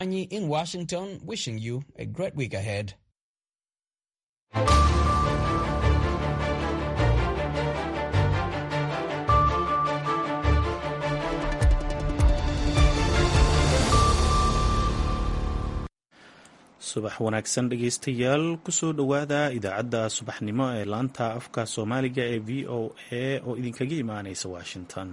Anyi in Washington, wishing you a great week ahead. subax wanaagsan dhegaystayaal kusoo dhowaada idaacadda subaxnimo ee laanta afka soomaaliga ee v o a oo idinkaga imaaneysa washington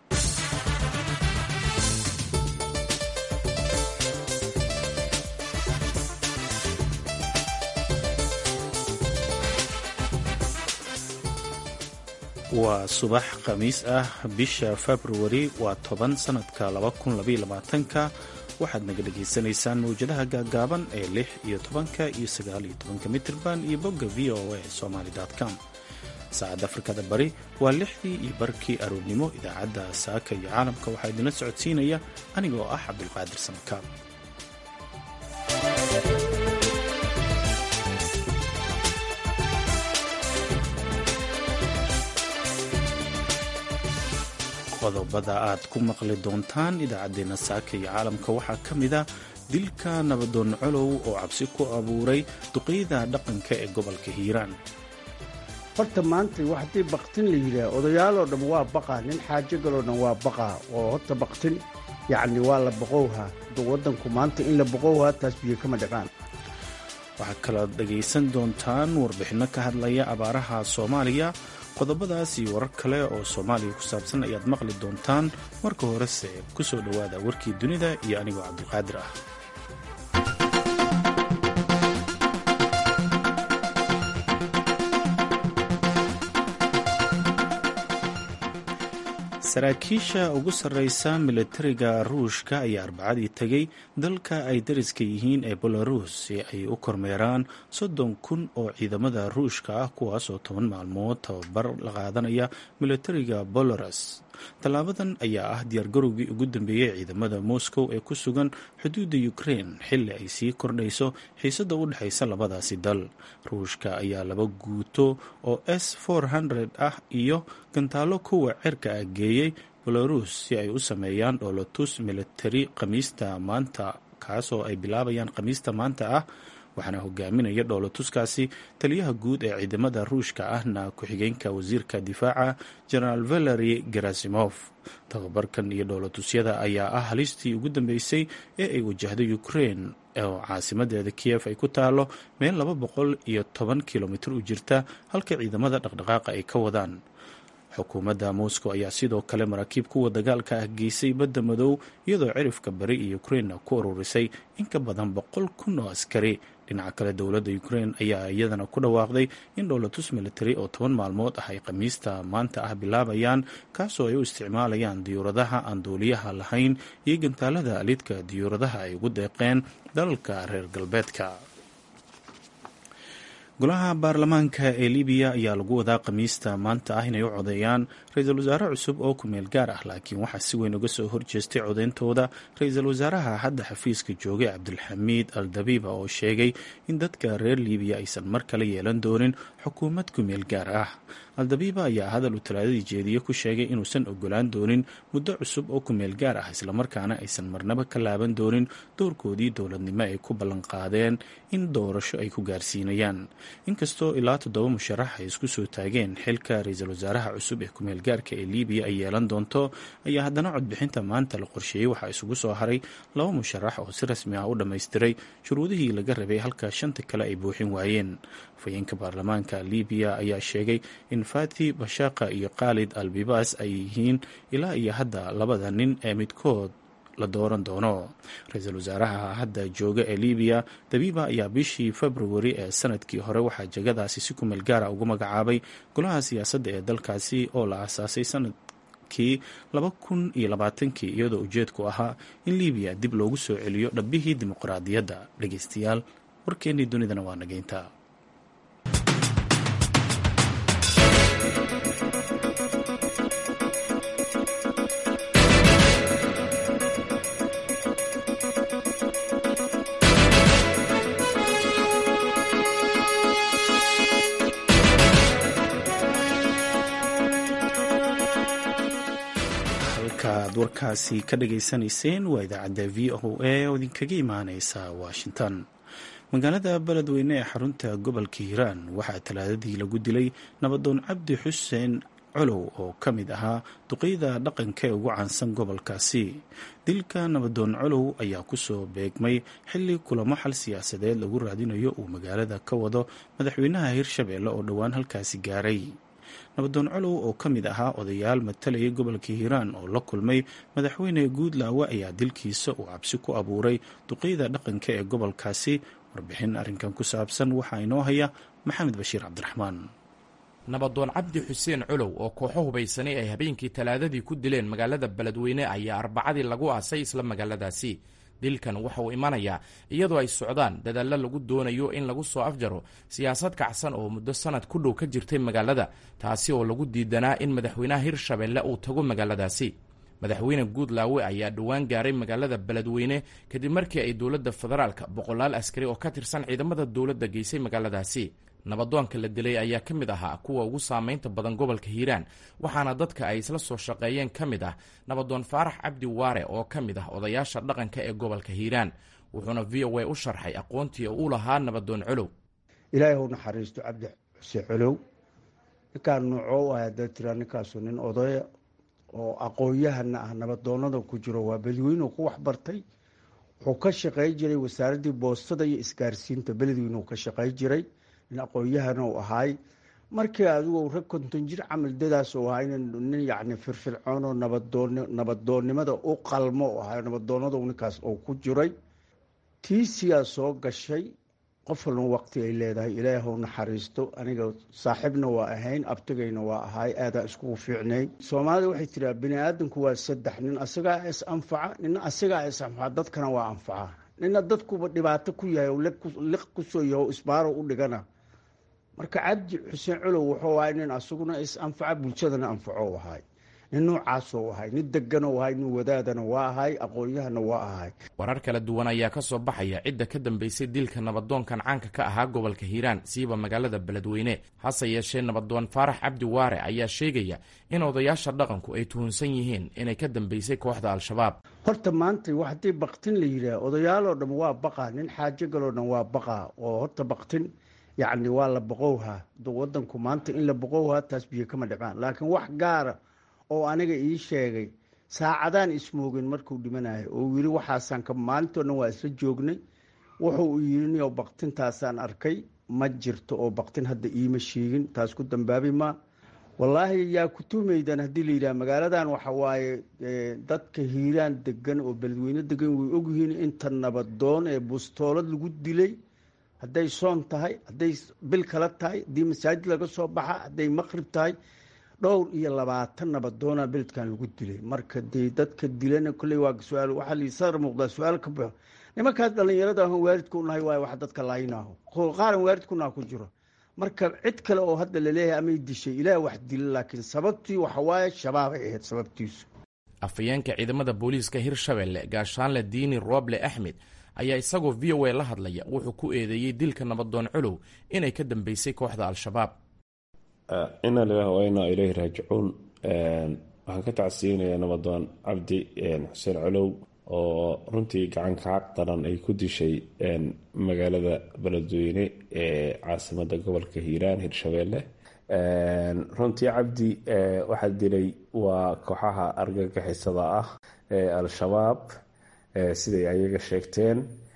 waa subax khamiis ah bisha februari waa toban sanadka ka waxaad naga dhagaysanaysaan mawjadaha gaagaaban ee lix iyo tobanka iyo sagaal iyo tobanka mitirban iyo bogga v o a somaly com saacadda afrikada bari waa lixdii iyo barkii aroornimo idaacadda saaka iyo caalamka waxaa idinla socodsiinaya anigoo ah cabdulqaadir samakaab qodobada aad ku maqli doontaan idaacaddeenna saaka iyo caalamka waxaa ka mid a dilka nabadoon colow oo cabsi ku abuuray duqeyda dhaqanka ee gobolka hiiraan horta maanta haddii baktin la yidhaah odayaaloo dhan waa baqaa nin xaajo galoo dhan waa baqaa oo horta baktin yacni waa la boqowhaa waddanku maanta in la boqowhaa taas biyo kama dhaqaan waxaa kalood dhagaysan doontaan warbixinno ka hadlaya abaaraha soomaaliya qodobadaas iyo warar kale oo soomaaliya ku saabsan ayaad maqli doontaan marka horese ku soo dhowaada warkii dunida iyo anigoo cabdulqaadir ah saraakiisha ugu sarreysa milatariga ruushka ayaa arbacadii tegay dalka ay dariska yihiin ee belarus si ay u kormeeraan soddon kun oo ciidamada ruushka ah kuwaas oo toban maalmood tababar la qaadanaya milatariga belarus tallaabadan ayaa ah diyaargarowgii ugu dambeeyey ciidamada moscow ee ku sugan xuduudda ukraine xilli ay sii kordhayso xiisadda u dhexaysa labadaasi dal ruushka ayaa laba guuto oo s ah iyo gantaalo kuwa cerka ah geeyey belarus si ay u sameeyaan dhoolotus militari khamiista maanta kaasoo ay bilaabayaan khamiista maanta ah waxaana hogaaminaya dhoolotuskaasi taliyaha guud ee ciidamada ruushka ahna ku-xigeenka wasiirka difaaca genaraal valery gerasimov tababarkan iyo dhoolotusyada ayaa ah halistii ugu dambeysay ee ay wajahdo ukraine oo caasimadeeda kiyef ay ku taalo meel laba boqol iyo toban kilomitir u jirta halka ciidamada dhaqdhaqaaqa ay ka wadaan xukuumadda moscow ayaa sidoo kale maraakiib kuwa dagaalka ah geysay badda madow iyadoo cirifka bari iyo ukraine ku ururisay in ka badan boqol kun oo askari dhinaca kale dowladda ukraine ayaa iyadana ku dhawaaqday in dhowlatus military oo toban maalmood ah ay khamiista maanta ah bilaabayaan kaasoo ay u isticmaalayaan diyuuradaha aan duuliyaha lahayn iyo gantaalada lidka diyuuradaha ay ugu deeqeen dalalka reer galbeedka golaha baarlamaanka ee libiya ayaa lagu wadaa khamiista maanta ah inay u codeeyaan ra-iisul wasaare cusub oo kumeel gaar ah laakiin waxaa si weyn uga soo horjeestay codeyntooda ra-iisul wasaaraha hadda xafiiska joogay cabdulxamiid al dabiiba oo sheegay in dadka reer libiya aysan mar kale yeelan doonin xukuumad kumeel gaar ah aldabiiba ayaa hadal uu talaadadii jeediye ku sheegay inuusan ogolaan doonin muddo cusub oo kumeel gaar ah islamarkaana aysan marnaba ka laaban doonin doorkoodii dowladnimo ay ku ballanqaadeen in doorasho ay ku gaarsiinayaan inkastoo ilaa toddoba musharax ay isku soo taageen xilka ra-iisul wasaaraha cusub ee kumeel gaarka ee libiya ay yeelan doonto ayaa haddana codbixinta maanta la qorsheeyey waxaa isugu soo haray laba musharax oo si rasmi ah u dhammaystiray shuruudihii laga rabay halka shanta kale ay buuxin waayeen afhayeenka baarlamaanka libiya ayaa sheegay in fati bashaqa iyo khaalid al bibas ay yihiin ilaa iyo hadda labada nin ee midkood la dooran doono ra-iisul wasaaraha hadda jooga ee libiya dabiiba ayaa bishii februari ee sanadkii hore waxaa jegadaasi si kumeel gaara ugu magacaabay golaha siyaasadda ee dalkaasi oo la aasaasay sanadkii laba kun iyo labaatankii iyadoo ujeedku ahaa in libiya dib loogu soo celiyo dhabbihii dimuqraadiyadda dhegeystayaal warkeennii dunidana waa nageynta warkaasi ka dhageysanayseen waa idaacadda v o a oo idinkaga imaaneysa washington magaalada beledweyne ee xarunta gobolka hiiraan waxaa talaadadii lagu dilay nabadoon cabdi xuseen colow oo ka mid ahaa duqeyda dhaqanka ee ugu caansan gobolkaasi dilka nabadoon colow ayaa kusoo beegmay xilli kulamo xal siyaasadeed lagu raadinayo uu magaalada ka wado madaxweynaha hirshabeelle oo dhowaan halkaasi gaaray nabadoon colow oo ka mid ahaa odayaal matalayay gobolka hiiraan oo la kulmay madaxweyne guudlaawe ayaa dilkiisa uu cabsi ku abuuray duqeyda dhaqanka ee gobolkaasi warbixin arrinkan ku saabsan waxaa inoo haya maxamed bashiir cabdiraxmaan nabadoon cabdi xuseen colow oo kooxo hubaysanay ay habeenkii talaadadii ku dileen magaalada beledweyne ayaa arbacadii lagu aasay isla magaaladaasi dilkan waxa uu imanayaa iyadoo ay socdaan dadaallo lagu doonayo in lagu soo afjaro siyaasad kacsan oo muddo sanad ku dhow ka jirtay magaalada taasi oo lagu diidanaa in madaxweynaha hirshabeelle uu tago magaaladaasi madaxweyne guudlaawe ayaa dhowaan gaaray magaalada beledweyne kadib markii ay dowladda federaalka boqolaal askari oo ka tirsan ciidamada dowladda geysay magaaladaasi nabadoonka la dilay ayaa ka mid ahaa kuwa ugu saamaynta badan gobolka hiiraan waxaana dadka ay isla soo shaqeeyeen ka mid ah nabadoon faarax cabdi waare oo ka mid ah odayaasha dhaqanka ee gobolka hiiraan wuxuuna v o a u sharxay aqoontii uu lahaa nabadoon colow ilaahay hau naxariisto cabdi xuseen colow ninkaan noocoo u ah haddaad tiraa ninkaasu nin odaya oo aqoon-yahana ah nabadoonada ku jiro waa beledweyne ku waxbartay wuxuu ka shaqey jiray wasaaraddii boostada iyo isgaarsiinta beledweyne uu ka shaqey jiray nin aqoon-yahana u ahaay markii adigu rag konton jir camal dadaas u ahaa nin yacni firfircoon oo nabadoon nabadoonnimada u qalmo u ahaa nabadoonadu ninkaas oo ku jiray tiisiyaa soo gashay qof walba waqti ay leedahay ilaahi hau naxariisto aniga saaxiibna waa ahayn abtigayna waa ahaay aadaa iskugu fiicnay soomaalida waxay tiraa bini aadamku waa saddex nin asagaa is anfaca nina asagaa is anfaca dadkana waa anfaca nina dadkuba dhibaato ku yahay oo liq kusoo yaho isbaaro u dhigana marka cabdi xuseen colow wuxuu ahay nin asaguna is anfaca bulshadana anfaco ahay nin noocaasoo ahay nin deganoo ahay nin wadaadana waa ahay aqoon-yahana waa ahay warar kala duwan ayaa ka soo baxaya cidda ka dambeysay dilka nabadoonkan caanka ka ahaa gobolka hiiraan siiba magaalada beledweyne hase yeeshee nabadoon faarax cabdi waare ayaa sheegaya in odayaasha dhaqanku ay tuhunsan yihiin inay ka dambeysay kooxda al-shabaab horta maanta wax haddii baktin la yidhaah odayaaloo dhan waa baqaa nin xaajo galoo dhan waa baqaa oo horta baktin yacni waa la boqowhaa wadanku maanta in la boqowhaa taas biyo kama dhicmaan laakiin wax gaara oo aniga ii sheegay saacadaan ismoogin markuu dhimanayo oo yiri waxaasaan ka maalintoo dhan waa isla joognay wuxuu u yiri niyo baktintaasaan arkay ma jirto oo baktin hadda iima sheegin taas ku dambaabi ma wallaahi yaa kutumaydan haddii la yidhaha magaaladan waxa waaye dadka hiiraan degan oo beledweyne degan way ogyihiin inta nabadoon ee bustoolad lagu dilay hadday soon tahay hadday bil kala tahay haddii masaajid laga soo baxa hadday maqrib tahay dhowr iyo labaatan nabadoona beledkan lagu dilay marka dee dadka dilana kolley waa su-aal waxaa la sadar muuqdaa su-aal ka baxo nimankaas dhallinyarada ahon waalidka unahay waayo wax dadka laayinaaho qaaran waalidkunaa ku jiro marka cid kale oo hadda laleeyahay amay dishay ilaah wax dila laakiin sababtii waxa waaye shabaabay ahayd sababtiisu afhayeenka ciidamada booliiska hirshabelle gaashaanle diini rooble axmed ayaa isagoo v o a la hadlaya wuxuu ku eedeeyey dilka nabadoon colow inay ka dambeysay kooxda al-shabaab ina lilah wa inaa ileyhi raajicuun waxaan ka tacsiyeynayaa nabadoon cabdi xuseen colow oo runtii gacanka caq daran ay ku dishay magaalada beledweyne ee caasimada gobolka hiiraan hirshabeelle runtii cabdi waxaa dilay waa kooxaha argagixisada ah ee al-shabaab siday ayaga sheegteen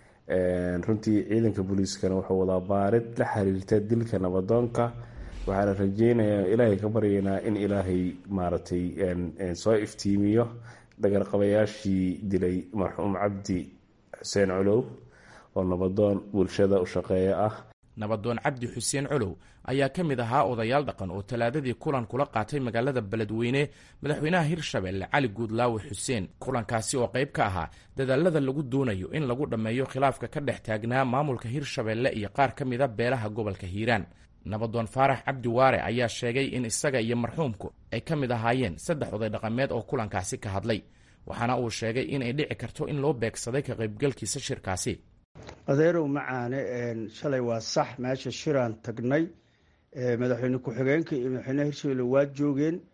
runtii ciidanka booliiskana wuxuu wadaa baarid la xiriirta dilka nabadoonka waxaana rajeynayaa ilaahay ka baryaynaa in ilaahay maaragtay soo iftiimiyo dhagarqabayaashii dilay marxuum cabdi xuseen colow oo nabadoon bulshada u shaqeeya ah nabadoon cabdi xuseen colow ayaa ka mid ahaa odayaal dhaqan oo talaadadii kulan kula qaatay magaalada beledweyne madaxweynaha hirshabelle cali guudlaawe xuseen kulankaasi oo qayb ka ahaa dadaalada lagu doonayo in lagu dhammeeyo khilaafka ka dhex taagnaa maamulka hirshabelle iyo qaar ka mida beelaha gobolka hiiraan nabadoon faarax cabdi waare ayaa sheegay in isaga iyo marxuumku ay ka mid ahaayeen saddex oday dhaqameed oo kulankaasi ka hadlay waxaana uu sheegay inay dhici karto in loo beegsaday ka qaybgalkiisa shirkaasi adeerow macaane shalay waa sax meesha shiraan tagnay madaxweyne ku-xigeenka iyo madaxweyneha hirshabelle waa joogeen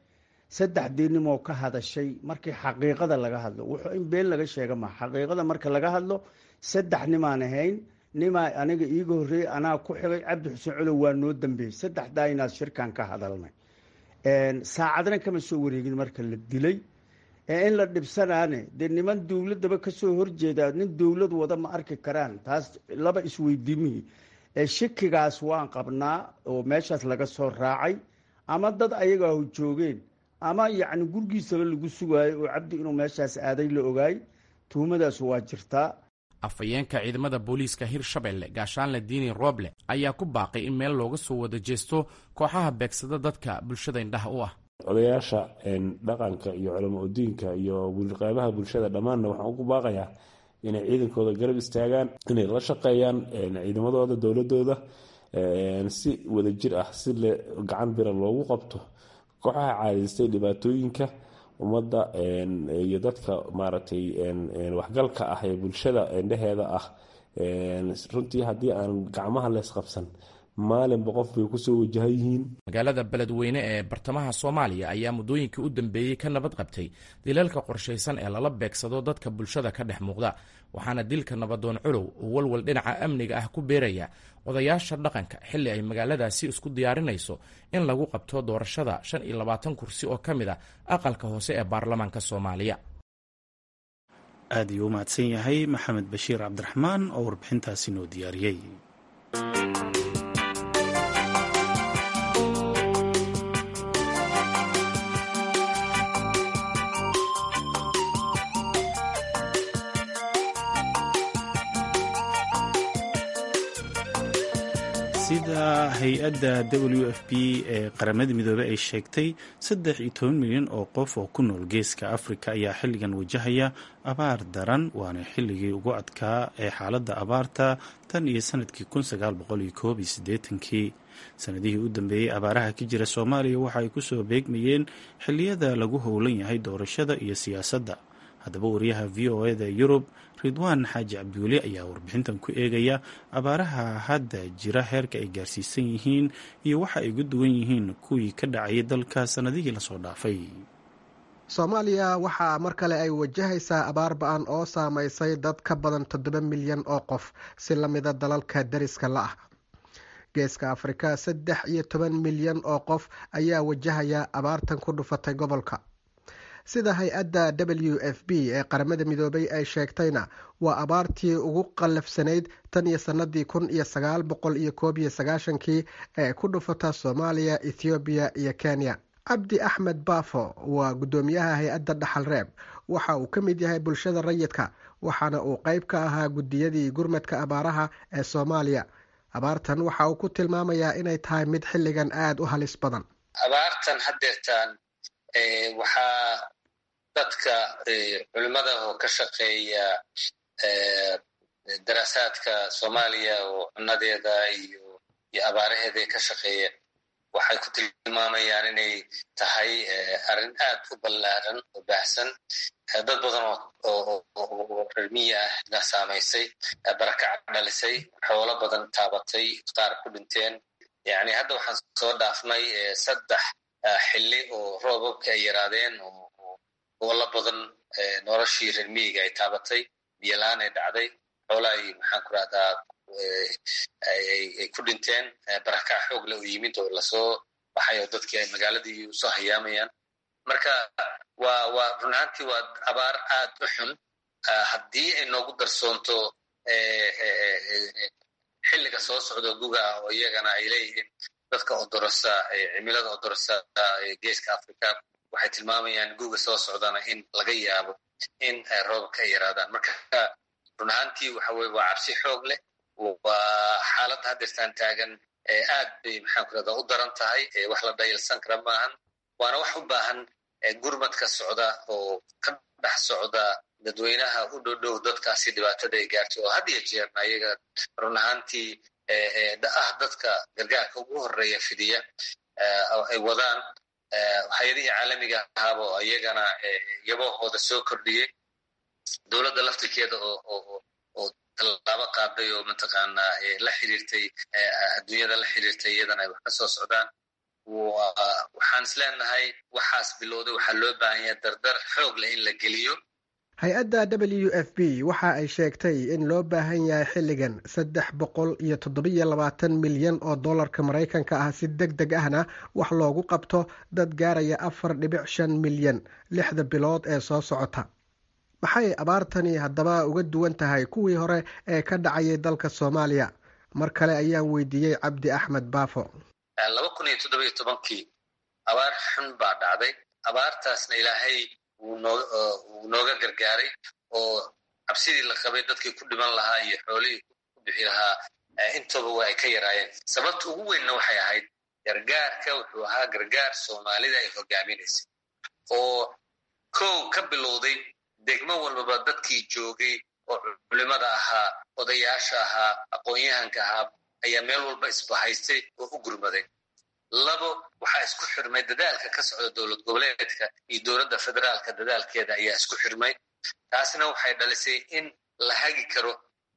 saddexdii nimoo ka hadashay markii xaqiiqada laga hadlo wuxuu in been laga sheega maa xaqiiqada marka laga hadlo saddex nimaan ahayn nimaa aniga iiga horreeyey anaa ku xigay cabdi xuseen colow waa noo dambeeyey saddexdaa inaad shirkan ka hadalnay saacadna kama soo wareegin marka la dilay ee in la dhibsanaane dee niman dowladaba kasoo horjeeda nin dowlad wada ma arki karaan taas laba isweydiimihii shakigaas waan qabnaa oo meeshaas laga soo raacay ama dad ayagaahu joogeen ama yacni gurgiisaba lagu sugaayo oo cabdi inuu meeshaas aaday la ogaay tuhumadaas waa jirtaa afhayeenka ciidamada booliiska hirshabelle gaashaanle diini rooble ayaa ku baaqay in meel looga soo wada jeesto kooxaha beegsada dadka bulshada indhaha u ah odayaasha dhaqanka iyo culamo udiinka iyo qeybaha bulshada dhammaanna waxaan ugu baaqayaa inay ciidankooda garab istaagaan inay la shaqeeyaan ciidamadooda dowladooda si wadajir ah si le gacan bira loogu qabto kooxaha caadaystay dhibaatooyinka ummadda iyo dadka maaragtay waxgalka ah ee bulshada indheheeda ah runtii haddii aan gacmaha leesqabsan maalinba qof bay kusoo wajahan yihiin magaalada beledweyne ee bartamaha soomaaliya ayaa muddooyinkii u dambeeyey ka nabad qabtay dilalka qorshaysan ee lala beegsado dadka bulshada ka dhex muuqda waxaana dilka nabadoon culow uu walwal dhinaca amniga ah ku beeraya odayaasha dhaqanka xilli ay magaaladaasi isku diyaarinayso in lagu qabto doorashada shan iyo labaatan kursi oo ka mid a aqalka hoose ee baarlamaanka soomaaliya aad ayuu u mahadsan yahay maxamed bashiir cabdiraxmaan oo warbixintaasi noo diyaariyey sida hay-adda w f b ee qaramada midoobey ay sheegtay saddex iyo toban milyan oo qof oo ku nool geeska afrika ayaa xilligan wajahaya abaar daran waana xilligii ugu adkaa ee xaaladda abaarta tan iyo sanadkii kun sagaal boqol iyo koob iyo siddeetankii sanadihii u dambeeyey abaaraha ka jira soomaaliya waxa ay kusoo beegmayeen xilliyada lagu howlan yahay doorashada iyo siyaasadda haddaba wariyaha v o eda yurub ridwaan xaaji cabdiweli ayaa warbixintan ku eegaya abaaraha hadda jira heerka ay gaarsiisan yihiin iyo waxa ay uga duwan yihiin kuwii ka dhacayay dalka sannadihii lasoo dhaafay soomaaliya waxaa mar kale ay wajahaysaa abaar ba-an oo saamaysay dad ka badan toddoba milyan oo qof si la mida dalalka dariska la ah geeska afrika saddex iyo toban milyan oo qof ayaa wajahaya abaartan ku dhufatay gobolka sida hay-adda w f b ee qaramada midoobay ay sheegtayna waa abaartii ugu qallafsanayd tan iyo sanadii kun iyo sagaal boqol iyo koob iyo sagaashankii ee ku dhufata soomaaliya ethoobiya iyo kenya cabdi axmed baafo waa guddoomiyaha hay-adda dhaxal reeb waxa uu ka mid yahay bulshada rayidka waxaana uu qeyb ka ahaa guddiyadii gurmadka abaaraha ee soomaaliya abaartan waxa uu ku tilmaamayaa inay tahay mid xilligan aada u halis badan abaartan hadeertaan waxaa dadka culimada oo ka shaqeeya daraasaadka soomaaliya oo cunadeeda iyo iyo abaaraheeda ka shaqeeya waxay ku tilmaamayaan inay tahay arrin aad u ballaaran oo baahsan dad badan oo rermiya ah na saamaysay barakac dhalisay xoolo badan taabatay qaar ku dhinteen yani hadda waxaan soo dhaafnay saddex xilli oo roobabka ay yaraadeen oo gobollo badan noloshii rermiyiga ay taabatay biyolaan ay dhacday xoola ay maxaan ku rahdaa ay ku dhinteen barakac xoogle u yimid oo lasoo baxay oo dadkii ay magaaladii usoo hayaamayaan marka waa waa run ahaantii waa abaar aad u xun haddii ay noogu darsoonto xilliga soo socdo guga ah oo iyagana ay leeyihiin dadka odorosa cimilada odorosa geeska africa waxay tilmaamayaan guga soo socdana in laga yaabo in roobabka ay yaraadaan marka run ahaantii waxa weye waa cabsi xoog leh waa xaaladda haddeertaan taagan aad bay maxaan ku rahdaa u daran tahay wax la dhayalsan kara maahan waana wax u baahan gurmadka socda oo ka dhex socda dadweynaha u dhowdhow dadkaasi dhibaatada ay gaartay oo had iyo jeerna iyaga run ahaantii ah dadka gargaarka ugu horeeya fidiya ay wadaan hay-adihii caalamiga ahaaba oo iyagana yabahooda soo kordhiyey dowladda laftirkeeda oo tallaabo qaaday oo mataqaanaa la xiriirtay adduunyada la xiriirtay iyadana ay wax ka soo socdaan waxaan is leenahay waxaas bilowday waxaa loo baahan yahay dardar xoog leh in la geliyo hay-adda w f b waxa ay sheegtay in loo baahan yahay xilligan saddex boqol iyo toddobiyo labaatan milyan oo dollarka maraykanka ah si deg deg ahna wax loogu qabto dad gaaraya afar dhibic shan milyan lixda bilood ee soo socota maxay abaartani haddaba uga duwan tahay kuwii hore ee ka dhacayay dalka soomaaliya mar kale ayaan weydiiyey cabdi axmed baafo laba kun iyo toddobiyo tobankii abaar xun baa dhacday abaartaasna ilaahay wuu nooga gargaaray oo cabsidii la qabay dadkii ku dhiman lahaa iyo xoolihii ku bixi lahaa intooba waa ay ka yaraayeen sababta ugu weynna waxay ahayd gargaarka wuxuu ahaa gargaar soomaalida ay hogaaminaysay oo kow ka bilowday degmo walbaba dadkii joogay oo culimada ahaa odayaasha ahaa aqoon-yahanka ahaa ayaa meel walba isbahaystay oo u gurmaday labo waxaa isku xirmay dadaalka ka socda dowlad goboleedka iyo dowladda federaalka dadaalkeeda ayaa isku xirmay taasna waxay dhalisay in la hagi karo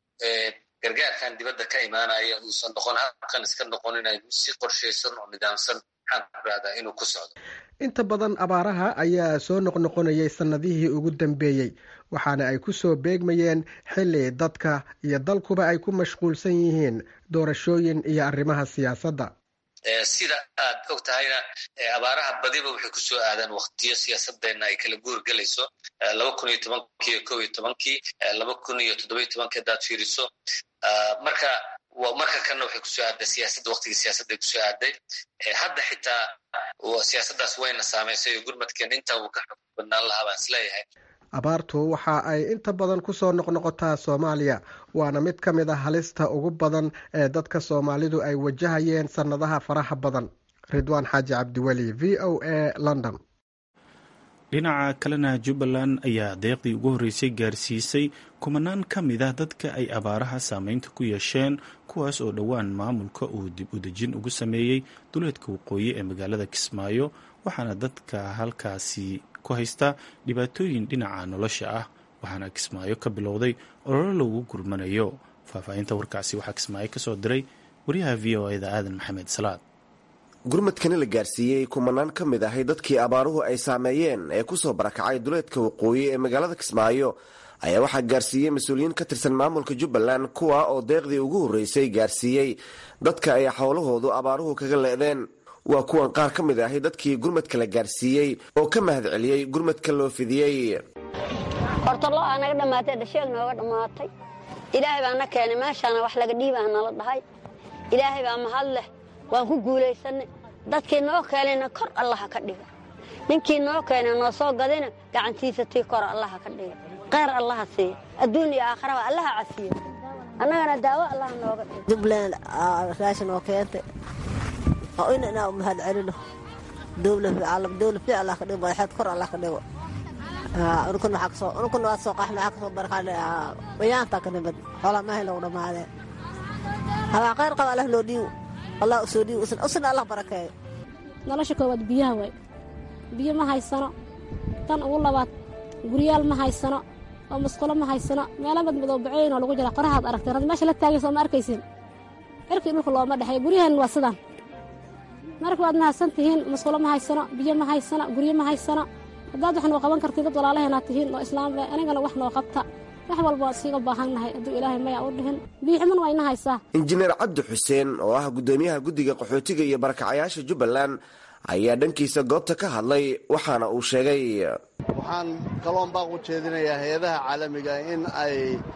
gargaarkan dibadda ka imaanaya uusan noqon habkan iska noqon inay si qorshaysan oo nidaamsan maxaan radaa inuu ku socdo inta badan abaaraha ayaa soo noqnoqonayay sannadihii ugu dambeeyey waxaana ay ku soo beegmayeen xilli dadka iyo dalkuba ay ku mashquulsan yihiin doorashooyin iyo arrimaha siyaasadda sida aad og tahayna abaaraha badiba waxay ku soo aadaan waktiyo siyaasadeenna ay kala guur gelayso laba kun iyo tobankii iyo kow iyo tobankii laba kun iyo toddobiyo tobankii haddaad fiiriso marka marka kanna waxay kusoo aadday siyaasadda waktigii siyaasadday kusoo aadday hadda xitaa siyaasaddaas wayna saamaysay oo gurmadkeena intaa wuu ka xog badnaan lahaa baan isleeyahay abaartu waxa ay inta badan ku soo noqnoqotaa soomaaliya waana mid ka mid a halista ugu badan ee dadka soomaalidu ay wajahayeen sannadaha faraha badan ridwaan xaaji cabdiweli v o a london dhinaca kalena jubbaland ayaa deeqdii ugu horreysay gaarsiisay kumanaan ka mid ah dadka ay abaaraha saameynta ku yeesheen kuwaas oo dhowaan maamulka uu dib u dejin ugu sameeyey duleedka waqooyi ee magaalada kismaayo waxaana dadka halkaasi ku haysta dhibaatooyin dhinaca nolosha ah waxaana kismaayo ka bilowday ololo lagu gurmanayo faahfaahinta warkaasi waxaa kismaayo ka soo diray wariyaha v o eda aadan maxamed salaad gurmadkani la gaarsiiyey kumanaan ka mid ahay dadkii abaaruhu ay saameeyeen ee kusoo barakacay duleedka waqooyi ee magaalada kismaayo ayaa waxaa gaarsiiyey mas-uuliyiin ka tirsan maamulka jubbaland kuwa oo deeqdii ugu horreysay gaarsiiyey dadka ay xowlahoodu abaaruhu kaga le'deen waa kuwan qaar ka mid ahay dadkii gurmadka la gaarsiiyey oo ka mahad celiyey gurmadka loo fidiyey horta lo aa naga dhammaatay dhasheeg nooga dhammaatay ilaahay baa na keenay meeshaana wax laga dhiibaa nala dhahay ilaahay baa mahad leh waan ku guulaysanay dadkii noo keenayna kor allaha ka dhiga ninkii noo keenay noo soo gadayna gacantiisa tii kor allaha ka dhiga kheyr allaha siiya adduun iyo aakharaba allaha casiya annagana daawo allaha nooga dhiga jubbaland raashin oo keentay oo in inaa u mahad celino dowla fiic allah ka dhigo madaxeed kor allah ka dhigo unkun waxaa kasoo unkun waa soo qaxna waxaa kasoo barkaan bayaanta ka nimid xoolaa maahay lagu dhammaadeen habaa kheyr qaba allah loo dhiibo allah usoo dhiibo usna allah barakeeyo nolosha koowaad biyaha waay biyo ma haysano tan ugu labaad guryaal ma haysano oo musqulo ma haysano meelo madmadow baceyn oo lagu jira qorahaad aragteen had meesha la taagaysa ma arkaysin cirkii dhulka looma dhexeey guryahan waa sidaan marka waad mahadsan tihiin musqulo ma haysano biyo ma haysano guryo ma haysano haddaad wax noo qaban kartid dad walaalaheenaad tihiin oo islaamba anigana wax noo qabta wax walba waad siiga baahannahay hadduu ilaahay maya u dhihin biixuman waa ina haysaa injineer cabdi xuseen oo ah guddoomiyaha guddiga qaxootiga iyo barakacayaasha jubbaland ayaa dhankiisa goobta ka hadlay waxaana uu sheegay waxaan kaloon baaq u jeedinayaa hay-adaha caalamiga in ay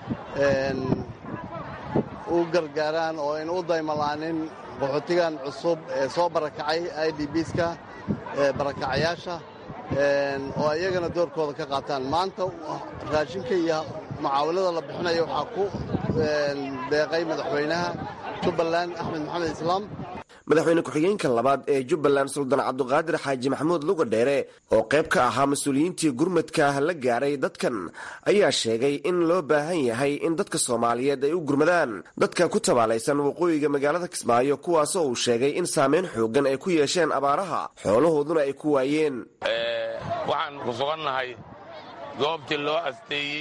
u gargaaraan oo ayna u daymalaanin qaxootigan cusub ee soo barakacay i d bska barakacayaasha oo iyagana doorkooda ka qaataan maanta raashinka iyo mucaawilada la bixinaya waxaa ku deeqay madaxweynaha jubbaland axmed maxamed islaam madaxweyne ku-xigeenka labaad ee jubbaland suldaan cabduqaadir xaaji maxamuud luga dheere oo qayb ka ahaa mas-uuliyiintii gurmadka la gaaray dadkan ayaa sheegay in loo baahan yahay in dadka soomaaliyeed ay u gurmadaan dadka ku tabaalaysan waqooyiga magaalada kismaayo kuwaasoo uu sheegay in saameyn xooggan ay ku yeesheen abaaraha xoolahooduna ay ku waayeen waxaan ku sugannahay goobtii loo asteeyey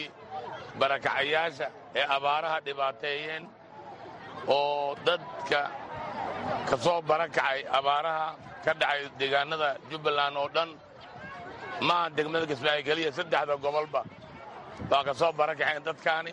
barakacayaasha ee abaaraha dhibaateeyeen oo dadka ka soo barakacay abaaraha ka dhacay deegaanada jubbaland oo dhan maaha degmada kismaayo keliya saddexda gobolba baa ka soo barakaceen dadkaani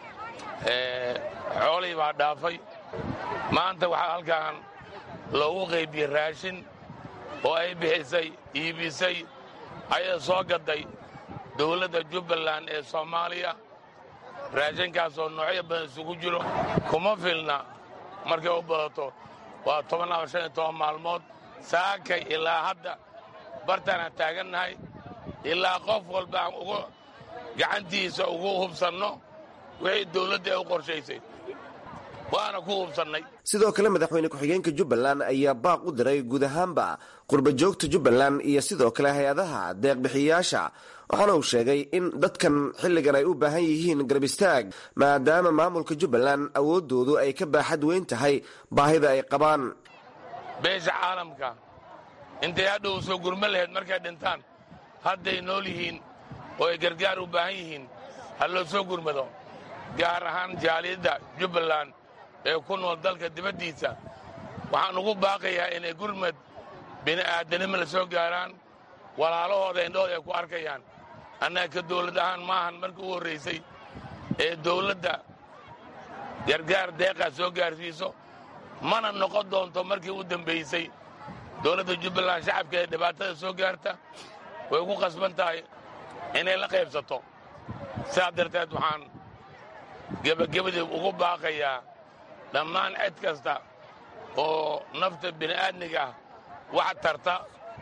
xoolihii baa dhaafay maanta waxaa halkan loogu qaybiyey raashin oo ay bixisay iibisay ayada soo gaday dowladda jubbaland ee soomaaliya raashinkaasoo noocyo badan isugu jiro kuma filna markay u badato waa toban ama shan iyo toban maalmood saakay ilaa hadda bartaanaan taagannahay ilaa qof walba aan ugu gacantiisa ugu hubsanno wixii dowladda ay u qorshaysay waana ku hubsannay sidoo kale madaxweyne ku-xigeenka jubbaland ayaa baaq u diray guud ahaanba qurbajoogta jubbaland iyo sidoo kale hay-adaha deeqbixiyayaasha waxaana uu sheegay in dadkan xilligan ay u baahan yihiin garab istaag maadaama maamulka jubbaland awooddoodu ay ka baaxad weyn tahay baahida ay qabaan beesha caalamka intay hadhow soo gurmo lahayd markay dhintaan hadday nool yihiin oo ay gargaar u baahan yihiin ha loo soo gurmado gaar ahaan jaaliyadda jubbaland ee ku nool dalka dibaddiisa waxaan ugu baaqayaa inay gurmad bini'aadanimo la soo gaaraan walaalahooda indhahooda ay ku arkayaan annaga ka dawlad ahaan maahan markii u horraysay ee dawladda gargaar deeqaa soo gaarsiiso mana noqon doonto markii u dambaysay dawladda jubbaland shacabka ee dhibaatada soo gaarta way ku qasban tahay inay la qaybsato sidaas darteed waxaan gebagabadii ugu baaqayaa dhammaan cid kasta oo nafta bini'aadmiga ah wax tarta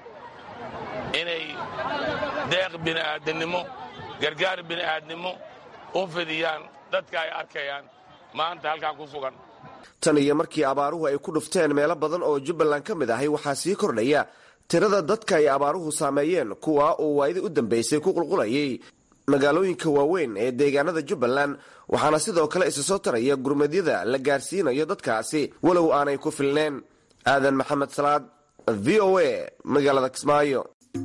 inay deeq bini'aadannimo gargaar bini'aadnimo u fidiyaan dadka ay arkayaan maanta halkan ku sugan tan iyo markii abaaruhu ay ku dhufteen meelo badan oo jubbaland ka mid ahay waxaa sii kordhaya tirada dadka ay abaaruhu saameeyeen kuwa uu waayadii u dambaysay ku qulqulayay magaalooyinka waaweyn ee deegaanada jubbaland waxaana sidoo kale isa soo taraya gurmadyada la gaarsiinayo dadkaasi walow aanay ku filneen aadan maxamed salaad v o a magaalada kismaayo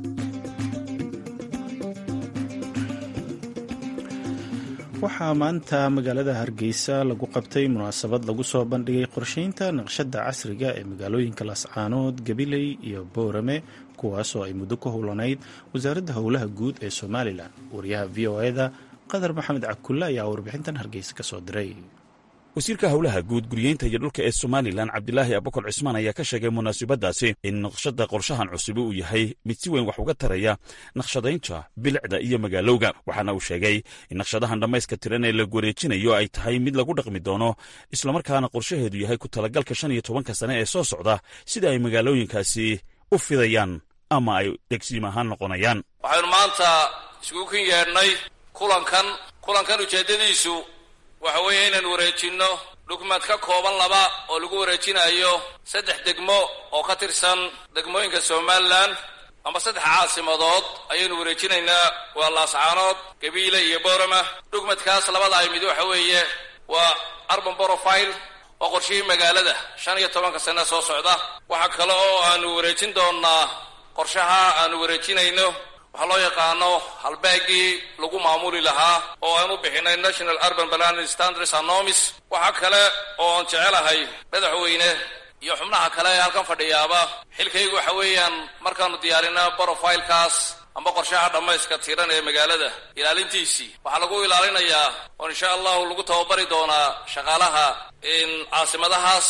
waxaa maanta magaalada hargeysa lagu qabtay munaasabad lagu soo bandhigay qorsheynta naqshada casriga ee magaalooyinka lascaanood gabiley iyo boorame kuwaasoo ay muddo ku howlanayd wasaaradda howlaha guud ee somalilan wariyaha v o eda qadar maxamed cakulle ayaa warbixintan hargeysa ka soo diray wasiirka howlaha guud guryeynta iyo dhulka ee somalilan cabdilaahi abukar cismaan ayaa ka sheegay munaasabadaasi in naqshada qorshahan cusubi uu yahay mid si weyn wax uga taraya naqshadaynta bilicda iyo magaalowga waxaana uu sheegay in naqshadahan dhammayska tiran ee lagu wareejinayo ay tahay mid lagu dhaqmi doono islamarkaana qorshaheedu yahay ku talagalka shan iyo tobanka sane ee soo socda sida ay magaalooyinkaasi u fidayaan ama ay degsiim ahaan noqonayaan waxaynu maanta isugu kin yeedhnay kulankan kulankan ujeeddadiisu waxa weeye inaynu wareejinno dhugmad ka kooban laba oo lagu wareejinayo saddex degmo oo ka tirsan degmooyinka somalilan amba saddex caasimadood ayaynu wareejinaynaa waa laascaanood gabiile iyo boorama dhugmadkaas labada ay mid waxa weeye waa arban borofile oo qorshihii magaalada shan iyo tobanka sane soo socda waxa kale oo aanu wareejin doonnaa qorshaha aanu wareejinayno waxaa loo yaqaano halbaagii lagu maamuli lahaa oo aan u bixinay national urban planning standards anomis waxaa kale oo aan jecelahay madaxweyne iyo xubnaha kale ee halkan fadhiyaaba xilkaygu waxa weeyaan markaanu diyaarina brofilekaas amba qorshaha dhammayska tiran ee magaalada ilaalintiisii waxaa lagu ilaalinayaa oo insha allahu lagu tababari doonaa shaqaalaha caasimadahaas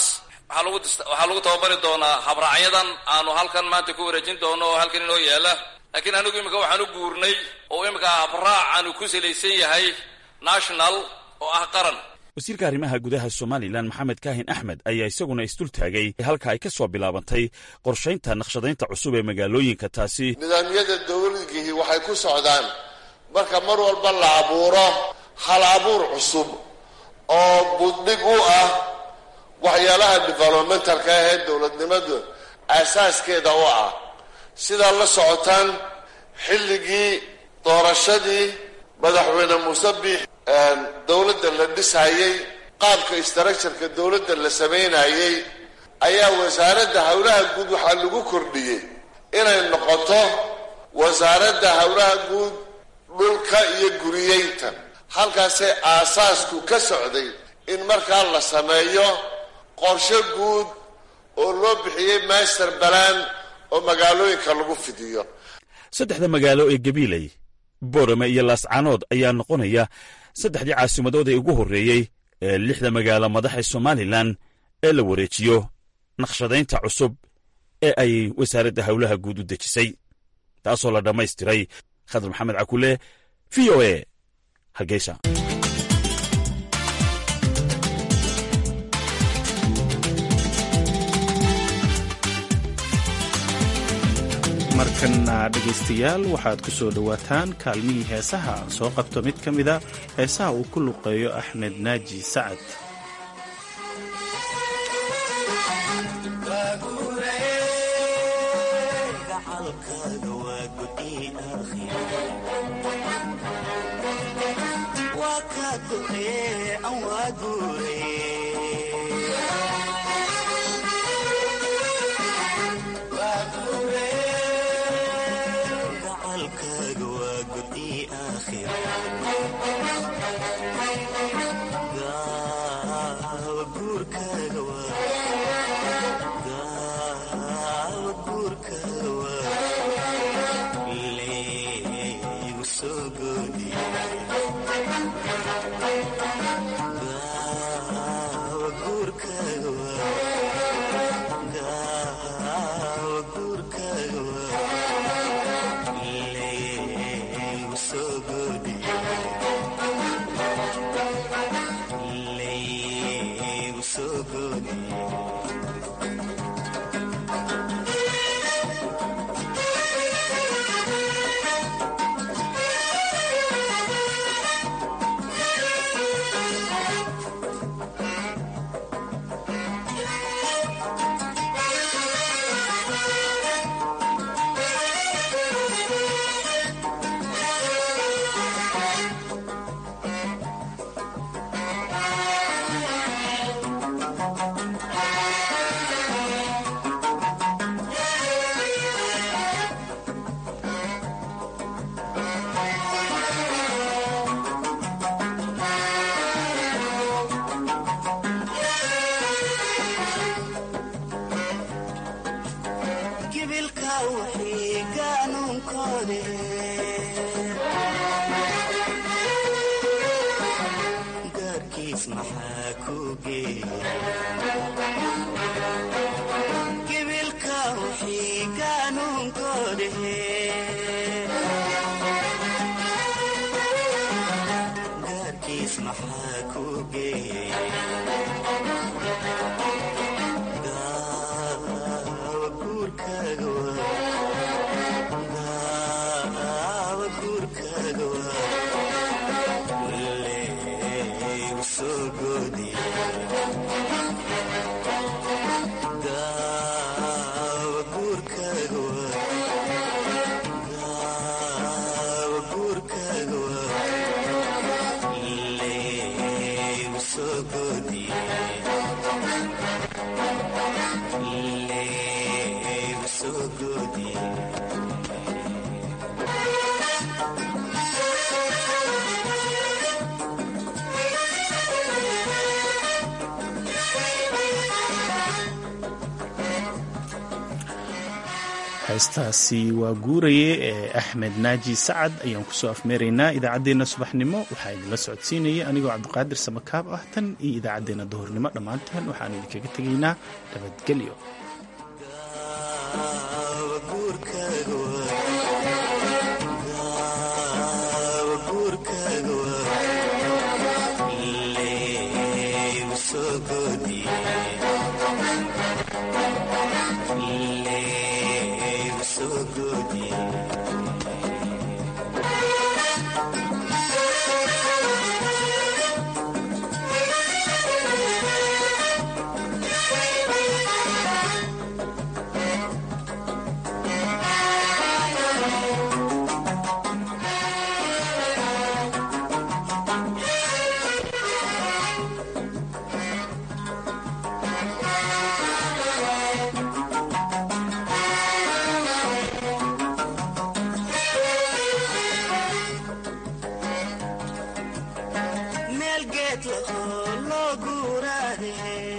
waxaa lagu tababari doonaa habraacyadan aanu halkan maanta ku wareejin doono oo halkan inoo yaala laakiin anigu imika waxaan u guurnay oo imika habraac aanu ku salaysan yahay national oo ah qaran wasiirka arrimaha gudaha somalilan maxamed kaahin axmed ayaa isaguna isdul taagay halka ay ka soo bilaabantay qorshaynta naqshadaynta cusub ee magaalooyinka taasi nidaamyada dowladgihii waxay ku socdaan marka mar walba la abuuro hal abuur cusub oo buddhig u ah waxyaalaha developmentalka ahee dowladnimadu aasaaskeeda u ah sidaa la socotaan xilligii doorashadii madaxweyne muuse biix dowladda la dhisayey qaabka structureka dowladda la samaynayey ayaa wasaaradda howlaha guud waxaa lagu kordhiyey inay noqoto wasaaradda howlaha guud dhulka iyo guriyeynta halkaasee aasaasku ka socday in markaa la sameeyo qorshe guud oo loo bixiyey master balaan oo magaalooyinka lagu fidiyo saddexda magaalo ee gabiiley boorame iyo laascaanood ayaa noqonaya saddexdii caasimadood ee ugu horreeyey ee lixda magaalo madaxa somalilan ee la wareejiyo naqshadaynta cusub ee ay wasaaradda howlaha guud u dejisay taasoo la dhammaystiray khadar maxamed cakule v o e hargeysa markana dhegaystayaal waxaad ku soo dhowaataan kaalmihii heesaha aan soo qabto mid ka mida heesaha uu ku luqeeyo axmed naaji sacad heestaasi waa guuraye ee axmed naaji sacad ayaan kusoo afmeeraynaa idaacaddeenna subaxnimo waxaa idinla socodsiinaya anigoo cabdiqaadir samakaab ah tan iyo idaacaddeenna duhurnimo dhammaanteen waxaan idinkaga tegaynaa nabadgelyo meel geed lahoo loo guuraade